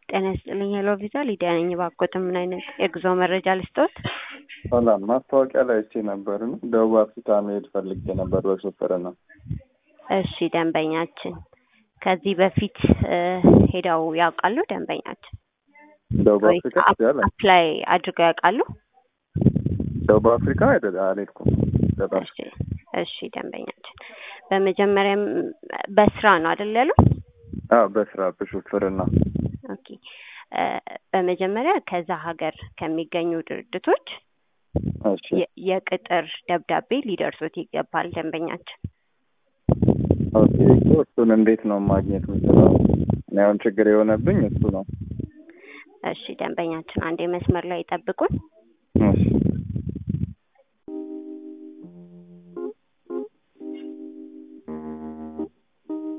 ጤና ይስጥልኝ ሄሎ ቪዛ ሊዲያ ነኝ። እባክዎትን ምን አይነት የጉዞ መረጃ ልስጥዎት? ሰላም ማስታወቂያ ላይ አይቼ ነበር እና ደቡብ አፍሪካ መሄድ ፈልጌ ነበር በሹፍርና። እሺ ደንበኛችን ከዚህ በፊት እ ሄደው ያውቃሉ? ደንበኛችን ደቡብ ወይ አፍሪካ ያለ አፕላይ አድርገው ያውቃሉ? ደቡብ አፍሪካ አይደል አልሄድኩም። በጣም እሺ እሺ ደንበኛችን በመጀመሪያም በስራ ነው አይደል ያሉ? አዎ በስራ በሹፍርና ኦኬ እ በመጀመሪያ ከዛ ሀገር ከሚገኙ ድርጅቶች እሺ የ- የቅጥር ደብዳቤ ሊደርሱት ይገባል ደንበኛችን። ኦኬ እኮ እሱን እንዴት ነው ማግኘት የምችለው? እኔ አሁን ችግር የሆነብኝ እሱ ነው። እሺ ደንበኛችን አንዴ መስመር ላይ ይጠብቁን። እሺ